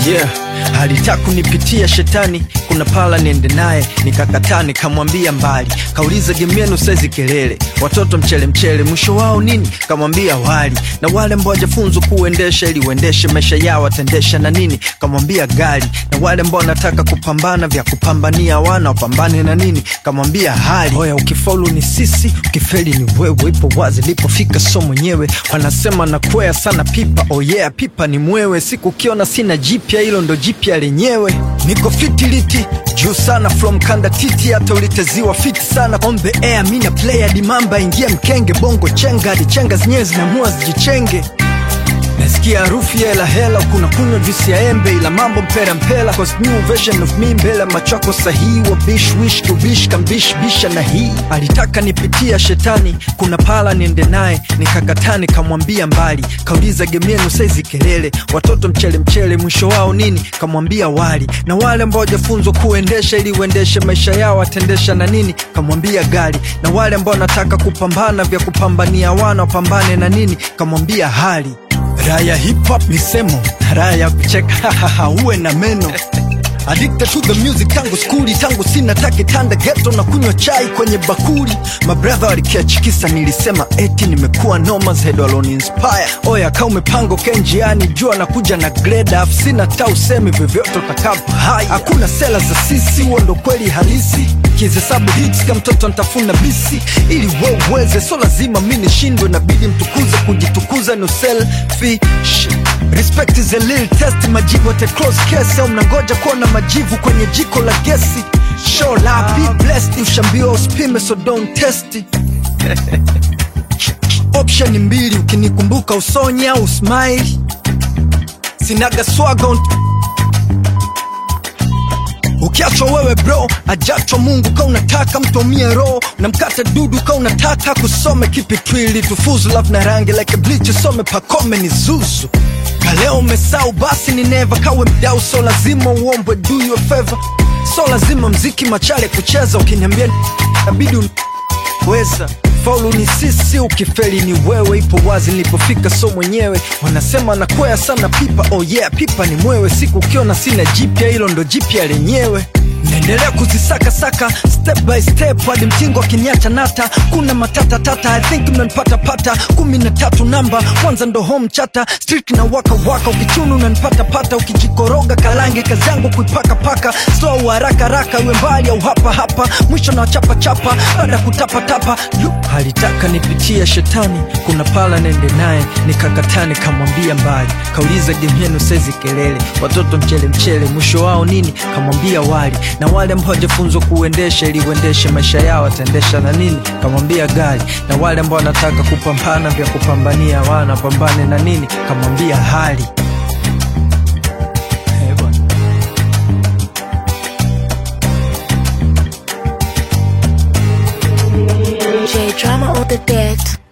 yeah alitaka kunipitia shetani kuna pala niende naye nikakataa nikamwambia mbali kauliza game yenu saizi kelele watoto mchele mchele mwisho wao nini kamwambia wali na wale ambao wajafunzwa kuendesha ili uendeshe maisha yao watendesha na nini kamwambia gari na wale ambao wanataka kupambana vya kupambania wana wapambane na nini kamwambia hali oya ukifaulu ni sisi ukifeli ni wewe ipo wazi lipofika so mwenyewe wanasema nakwea sana pipa oh yeah pipa ni mwewe siku ukiona sina jipya hilo ndo jipya lenyewe niko fitiliti juu sana from kanda titi hata uliteziwa fiti sana on the air mina player dimamba ingia mkenge bongo chenga hadi chenga zenyewe zinamua zijichenge nasikia harufu ya hela hela kuna kunywa juisi ya embe ila mambo mpera mpela cause new version of me mbele machako sahihi wa bish wish to bish kambish bisha na hii alitaka nipitia shetani kuna pala niende naye nikakataa nikamwambia mbali kauliza game yenu saizi kelele watoto mchele mchele mwisho wao nini kamwambia wali na wale ambao wajafunzwa kuendesha ili uendeshe maisha yao watendesha na nini kamwambia gari na wale ambao wanataka kupambana vya kupambania wana wapambane na nini kamwambia hali raha ya hip hop misemo raha ya kucheka uwe na meno Addicted to the music tangu skuli tangu sina take tanda geto na kunywa chai kwenye bakuli mabradha walikiachikisa nilisema eti nimekuwa nomas head waloni inspire oya ka umepanga uke njiani jua nakuja na grade af sina ta usemi vyovyote utakapo hai hakuna sela za sisi huo ndo kweli halisi kihesabu hits kama mtoto ntafuna bisi ili we uweze so lazima mi nishindwe nabidi mtukuze kujitukuza no selfish respect is a little test majibu at a close case au mnangoja kuona majivu kwenye jiko la gesi show la be blessed ushambiwa usipime so don't test it. option mbili ukinikumbuka usonye au smile sinaga swaga unt- ukiachwa wewe bro ajachwa mungu ka unataka mtomie roho na mkate dudu ka unataka kusome kipi twili tufuzu love na rangi like bleach some pakome ni zuzu kaleo umesau basi ni neva kawe mdau so lazima uombwe do you a favor so lazima mziki machale kucheza ukiniambia nabidi un- weza faulu ni sisi ukifeli ni wewe ipo wazi nilipofika so mwenyewe wanasema nakwea sana pipa oh yeah pipa ni mwewe siku ukiona sina jipya hilo ndo jipya lenyewe naendelea kuzisakasaka step by step hadi mtingo akiniacha nata kuna matata tata i think mnanipata pata kumi na tatu namba kwanza ndo home chata street na waka waka ukichunu unanipata pata ukijikoroga kalange kazi yangu kuipaka paka slow haraka haraka iwe mbali au hapa hapa mwisho na chapa chapa baada kutapa tapa Yu, alitaka nipitia shetani kuna pala nende naye nikakataa nikamwambia mbali kauliza game yenu saizi kelele watoto mchele mchele mwisho wao nini kamwambia wali na wale ambao hawajafunzwa kuendesha ili uendeshe maisha yao wataendesha na nini kamwambia gari na wale ambao wanataka kupambana vya kupambania wana pambane na nini kamwambia hali Eh, bwana. J drama on the dead.